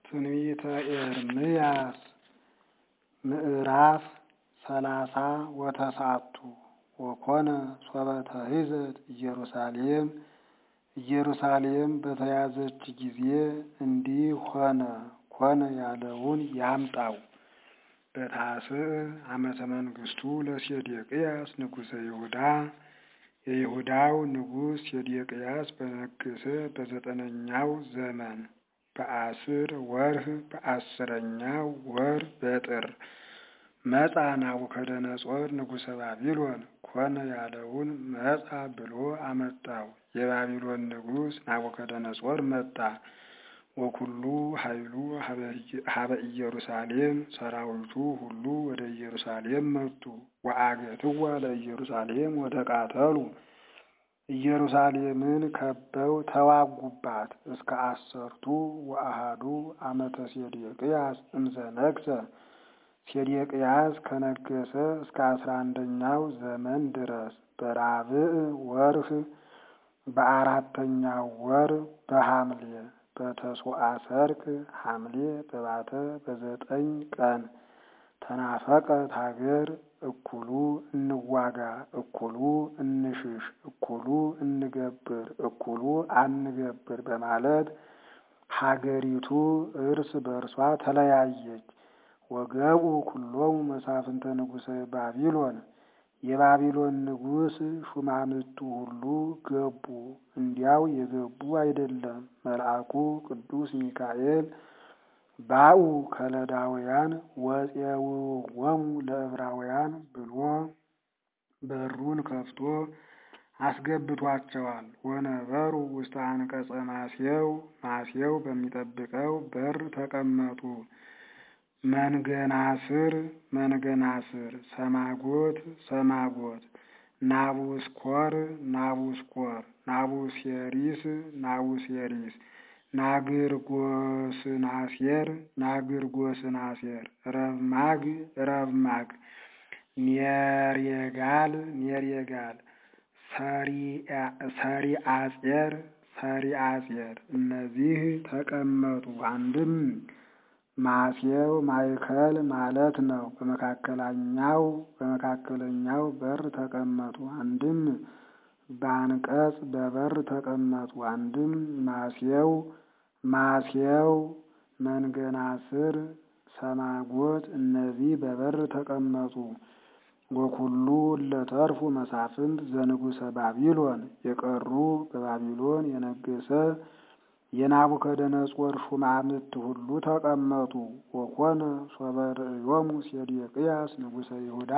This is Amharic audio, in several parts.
ትንቢተ ኤርምያስ ምዕራፍ ሰላሳ ወተስዓቱ ወኮነ ሶበ ተሂዘት ኢየሩሳሌም ኢየሩሳሌም በተያዘች ጊዜ እንዲህ ሆነ ኮነ ያለውን ያምጣው። በታስዕ ዓመተ መንግሥቱ ለሴዴቅያስ ንጉሠ ይሁዳ የይሁዳው ንጉሥ ሴዴቅያስ በነገሠ በዘጠነኛው ዘመን በአስር ወርህ በአስረኛው ወር በጥር መጻ ናቡከደነጾር ንጉሠ ባቢሎን ኮነ ያለውን መጻ ብሎ አመጣው። የባቢሎን ንጉሥ ናቡከደነጾር መጣ። ወኩሉ ኃይሉ ሀበ ኢየሩሳሌም ሰራዊቱ ሁሉ ወደ ኢየሩሳሌም መጡ። ወአገትዋ ለኢየሩሳሌም ወተቃተሉ ኢየሩሳሌምን ከበው ተዋጉባት። እስከ አሰርቱ ወአሃዱ ዓመተ ሴዴቅያስ እምዘነግሠ ሴዴቅያስ ከነገሰ እስከ አስራ አንደኛው ዘመን ድረስ በራብዕ ወርህ በአራተኛው ወር በሐምሌ በተስዋዓ ሰርክ ሐምሌ በባተ በዘጠኝ ቀን ተናፈቀት ሀገር እኩሉ እንዋጋ፣ እኩሉ እንሽሽ፣ እኩሉ እንገብር፣ እኩሉ አንገብር በማለት ሀገሪቱ እርስ በርሷ ተለያየች። ወገቡ ኩሎሙ መሳፍንተ ንጉሠ ባቢሎን የባቢሎን ንጉሥ ሹማምቱ ሁሉ ገቡ። እንዲያው የገቡ አይደለም፣ መልአኩ ቅዱስ ሚካኤል ባኡ ከለዳውያን ወፄውዎሙ ለዕብራውያን ብሎ በሩን ከፍቶ አስገብቷቸዋል። ወነበሩ ውስተ አንቀጸ ማሴው ማሴው በሚጠብቀው በር ተቀመጡ። መንገናስር መንገናስር፣ ሰማጎት ሰማጎት፣ ናቡስኮር ናቡስኮር፣ ናቡሴሪስ ናቡሴሪስ፣ ናግርጎስናሴር ናግርጎስናሴር፣ ረብማግ ረብማግ፣ ኔርየጋል ኔርየጋል፣ ሰሪአጼር ሰሪአጼር እነዚህ ተቀመጡ። አንድም ማሴው ማእከል ማለት ነው። በመካከለኛው በመካከለኛው በር ተቀመጡ። አንድም በአንቀጽ በበር ተቀመጡ። አንድም ማሴው ማሴው መንገናስር ሰማጎት እነዚህ በበር ተቀመጡ። ወኩሉ ለተርፉ መሳፍንት ዘንጉሰ ባቢሎን የቀሩ በባቢሎን የነገሰ የናቡከደነጾር ሹማምት ሁሉ ተቀመጡ። ወኮነ ሶበ ርእዮሙ ሴዴቅያስ ንጉሠ ይሁዳ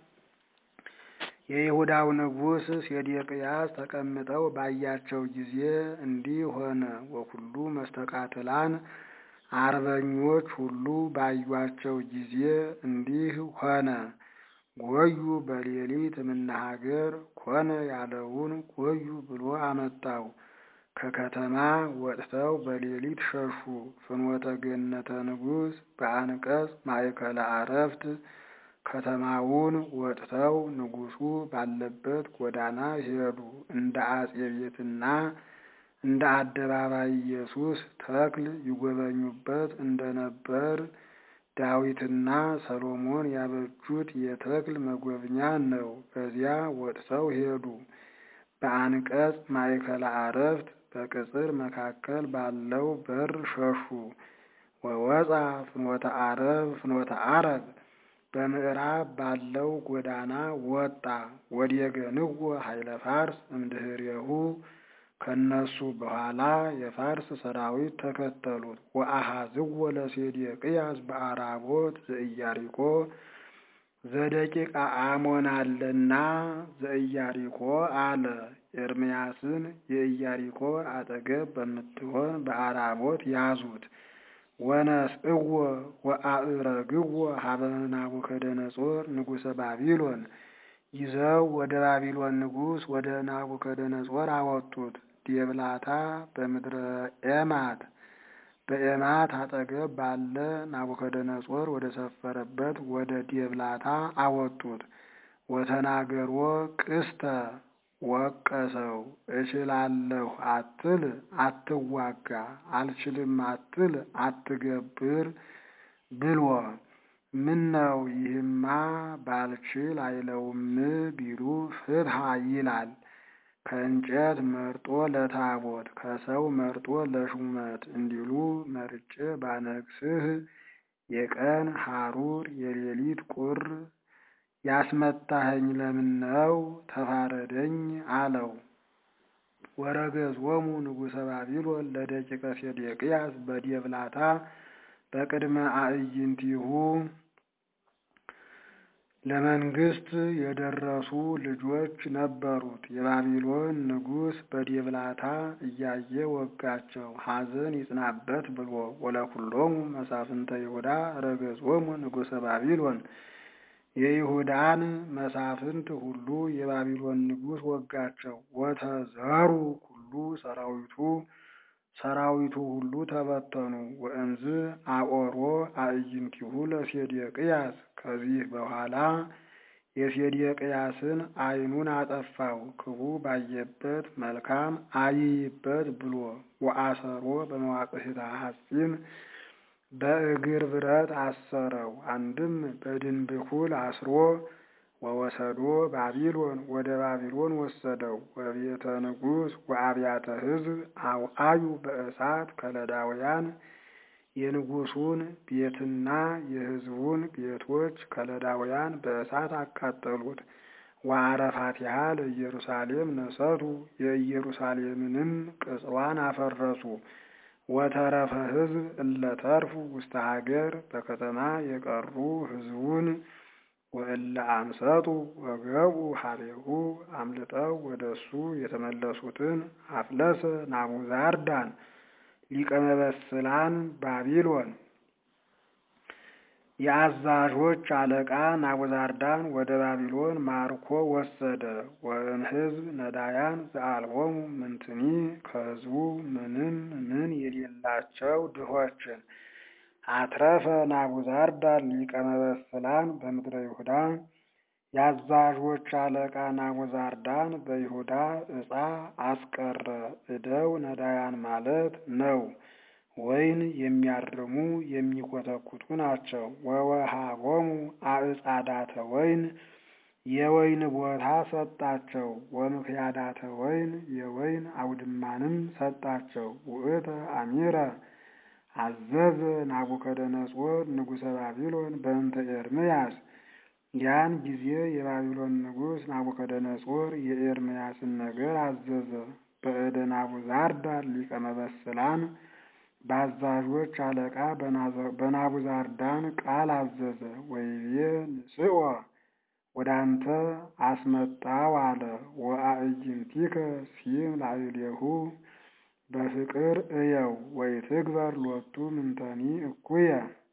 የይሁዳው ንጉሥ ሴዴቅያስ ተቀምጠው ባያቸው ጊዜ እንዲህ ሆነ። ወኩሉ መስተቃትላን አርበኞች ሁሉ ባዩአቸው ጊዜ እንዲህ ሆነ። ጎዩ በሌሊት እምነሀገር ኮነ ያለውን ጎዩ ብሎ አመጣው። ከከተማ ወጥተው በሌሊት ሸሹ። ፍኖተ ገነተ ንጉሥ በአንቀጽ ማእከለ አረፍት ከተማውን ወጥተው ንጉሡ ባለበት ጎዳና ሄዱ። እንደ አጼ ቤትና እንደ አደባባይ ኢየሱስ ተክል ይጎበኙበት እንደነበር ዳዊትና ሰሎሞን ያበጁት የተክል መጎብኛ ነው። በዚያ ወጥተው ሄዱ። በአንቀጽ ማእከለ አረፍት በቅጽር መካከል ባለው በር ሸሹ። ወወፃ ፍኖተ አረብ ፍኖተ አረብ በምዕራብ ባለው ጎዳና ወጣ። ወዲየገንዎ ኃይለ ፋርስ እምድህሬሁ ከነሱ በኋላ የፋርስ ሰራዊት ተከተሉት። ወአሃዝዎ ለሴዴቅያስ በአራቦት ዘኢያሪኮ ዘደቂቃ አሞን አለና ዘኢያሪኮ አለ። ኤርምያስን የኢያሪኮ አጠገብ በምትሆን በአራቦት ያዙት። ወነስእዎ ወአእረግዎ ሀበ ናቡከደነጾር ንጉሠ ባቢሎን ይዘው ወደ ባቢሎን ንጉሥ ወደ ናቡከደነጾር አወጡት። ዴብላታ በምድረ ኤማት በኤማት አጠገብ ባለ ናቡከደነጾር ወደ ሰፈረበት ወደ ዴብላታ አወጡት። ወተናገሮ ቅስተ ወቀሰው። እችላለሁ አትል አትዋጋ፣ አልችልም አትል አትገብር ብሎ ምነው ይህማ ባልችል አይለውም ቢሉ ፍትሐ ይላል። ከእንጨት መርጦ ለታቦት ከሰው መርጦ ለሹመት እንዲሉ መርጬ ባነግስህ የቀን ሐሩር የሌሊት ቁር ያስመታኸኝ ለምነው ተፋረደኝ አለው። ወረገዞሙ ንጉሠ ባቢሎን ለደቂቀ ሴዴቅያስ በዴብላታ በቅድመ አዕይንቲሁ ለመንግስት የደረሱ ልጆች ነበሩት። የባቢሎን ንጉሥ በዴብላታ እያየ ወጋቸው፣ ሐዘን ይጽናበት ብሎ ወለኩሎሙ መሳፍንተ ይሁዳ ረገጾሙ ንጉሠ ባቢሎን የይሁዳን መሳፍንት ሁሉ የባቢሎን ንጉሥ ወጋቸው። ወተዘሩ ኩሉ ሰራዊቱ ሰራዊቱ ሁሉ ተበተኑ። ወእንዝ አቆሮ አዕይንቲሁ ለሴዴቅያስ ከዚህ በኋላ የሴዴቅያስን ዓይኑን አጠፋው ክፉ ባየበት መልካም አይይበት ብሎ ወአሰሮ በመዋቅህታ ሐጺን በእግር ብረት አሰረው። አንድም በድንብኩል አስሮ ወወሰዶ ባቢሎን ወደ ባቢሎን ወሰደው። ወቤተ ንጉሥ ወአብያተ ሕዝብ አውአዩ በእሳት ከለዳውያን የንጉሱን ቤትና የሕዝቡን ቤቶች ከለዳውያን በእሳት አቃጠሉት። ወአረፋቲሃ ለኢየሩሳሌም ነሰቱ የኢየሩሳሌምንም ቅጽሯን አፈረሱ። ወተረፈ ሕዝብ እለተርፉ ውስተ ሀገር በከተማ የቀሩ ሕዝቡን ወእለ አምሰጡ ወገቡ ሀቤሁ አምልጠው ወደ እሱ የተመለሱትን አፍለሰ ናቡዛርዳን ሊቀ መበስላን ባቢሎን የአዛዦች አለቃ ናቡዛርዳን ወደ ባቢሎን ማርኮ ወሰደ። ወእምሕዝብ ነዳያን ዘአልቦሙ ምንትኒ ከሕዝቡ ምንም ምን የሌላቸው ድሆችን አትረፈ ናቡዛርዳን ሊቀ መበስላን በምድረ ይሁዳ የአዛዦች አለቃ ናቡዛርዳን በይሁዳ ዕፃ አስቀረ። እደው ነዳያን ማለት ነው። ወይን የሚያርሙ የሚኮተኩቱ ናቸው። ወወሃቦሙ አዕጻዳተ ወይን የወይን ቦታ ሰጣቸው። ወምክያዳተ ወይን የወይን አውድማንም ሰጣቸው። ውእተ አሚረ አዘዘ ናቡከደነጾር ንጉሠ ባቢሎን በእንተ ኤርምያስ ያን ጊዜ የባቢሎን ንጉሥ ናቡከደነጾር የኤርምያስን ነገር አዘዘ። በእደ ናቡዛርዳን ሊቀ መበስላን በአዛዦች አለቃ በናቡዛርዳን ቃል አዘዘ። ወይቤ ንስኦ ወደ አንተ አስመጣው አለ። ወአዕይንቲከ ሲም ላዕሌሁ በፍቅር እየው ወይትግበር ሎቱ ምንተኒ እኩየ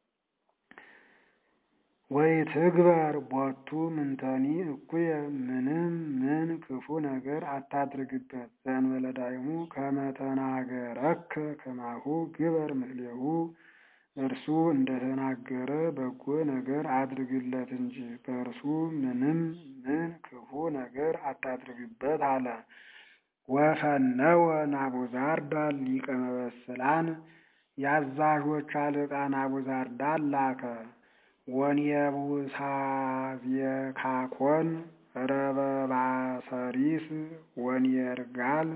ወይትግበር ቦቱ ምንተኒ እኩየ ምንም ምን ክፉ ነገር አታድርግበት። ዘእንበለ ዳይሙ ከመ ተናገረከ ከማሁ ግበር ምስሌሁ እርሱ እንደተናገረ በጎ ነገር አድርግለት እንጂ በእርሱ ምንም ምን ክፉ ነገር አታድርግበት አለ። ወፈነወ ናቡዛርዳን ሊቀ መበስላን የአዛዦች አለቃ ናቡዛርዳን ላከ። ወንየቡሳዝየካኮን ረበባሰሪስ ወንየርጋል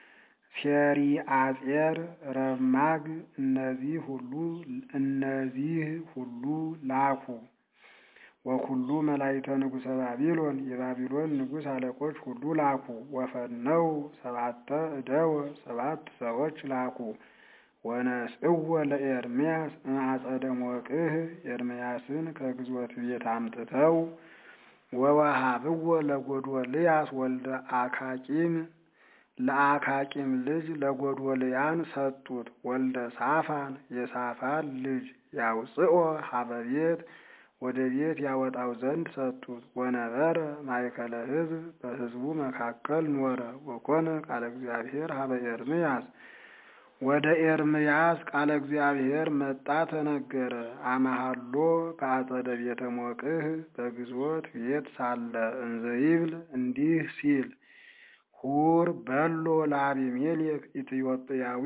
ሴሪአጼር ረብማግ እነዚህ ሁሉ እነዚህ ሁሉ ላኩ። ወኩሉ መላእክተ ንጉሠ ባቢሎን የባቢሎን ንጉሥ አለቆች ሁሉ ላኩ። ወፈነው ሰባተ እደወ ሰባት ሰዎች ላኩ። ወነስእወ ለኤርምያስ እምአጸደ ሞቅህ ኤርምያስን ከግዞት ቤት አምጥተው ወወሃብዎ ለጎዶልያስ ወልደ አካቂም ለአካቂም ልጅ ለጎዶልያን ሰጡት። ወልደ ሳፋን የሳፋን ልጅ ያውፅኦ ሀበ ቤት ወደ ቤት ያወጣው ዘንድ ሰጡት። ወነበረ ማእከለ ሕዝብ በሕዝቡ መካከል ኖረ። ወኮነ ቃለ እግዚአብሔር ሀበ ኤርምያስ ወደ ኤርምያስ ቃለ እግዚአብሔር መጣ ተነገረ። አመሃሎ በአጸደ ቤተ ሞቅህ በግዞት ቤት ሳለ እንዘ ይብል እንዲህ ሲል ሁር በሎ ለአቢሜሌክ ኢትዮጵያዊ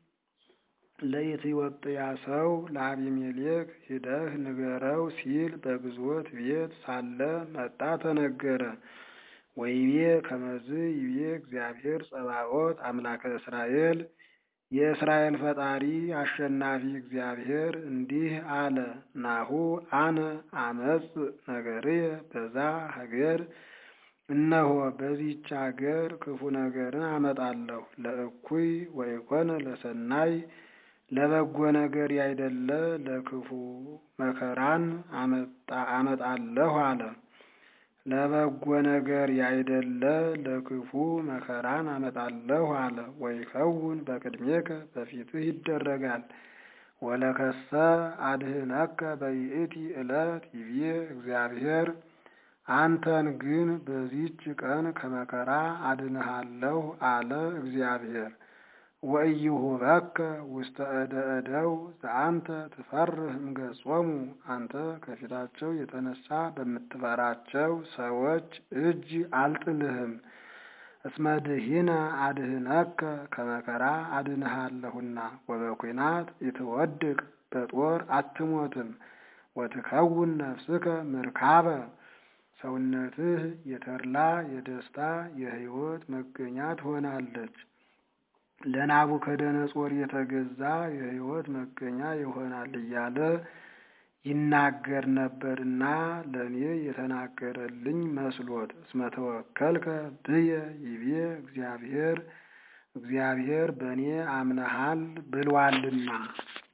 ለኢትዮጵያ ሰው ለአቢሜሌክ ሂደህ ንገረው ሲል በግዞት ቤት ሳለ መጣ ተነገረ። ወይቤ ከመዝ ይቤ እግዚአብሔር ጸባኦት አምላከ እስራኤል የእስራኤል ፈጣሪ አሸናፊ እግዚአብሔር እንዲህ አለ። ናሁ አነ አመጽ ነገርየ በዛ ሀገር እነሆ በዚች አገር ክፉ ነገርን አመጣለሁ። ለእኩይ ወይኮነ ለሰናይ ለበጎ ነገር ያይደለ ለክፉ መከራን አመጣለሁ አለ። ለበጎ ነገር ያይደለ ለክፉ መከራን አመጣለሁ አለ። ወይከውን በቅድሜከ በፊትህ ይደረጋል። ወለከሰ አድህነከ በይእቲ ዕለት ይቤ እግዚአብሔር አንተን ግን በዚች ቀን ከመከራ አድንሃለሁ አለ እግዚአብሔር። ወኢይሁበከ ውስተ እደ እደው ዘአንተ ትፈርህ እምገጾሙ አንተ ከፊታቸው የተነሳ በምትፈራቸው ሰዎች እጅ አልጥልህም። እስመ ድኂነ አድህነከ ከመከራ አድንሃለሁና ወበኲናት ኢትወድቅ በጦር አትሞትም። ወትከውን ነፍስከ ምርካበ ሰውነትህ የተድላ የደስታ የሕይወት መገኛ ትሆናለች። ለናቡከደነጾር የተገዛ የሕይወት መገኛ ይሆናል እያለ ይናገር ነበርና ለእኔ የተናገረልኝ መስሎት። እስመ ተወከልከ ብየ ይቤ እግዚአብሔር እግዚአብሔር በእኔ አምነሃል ብሏልና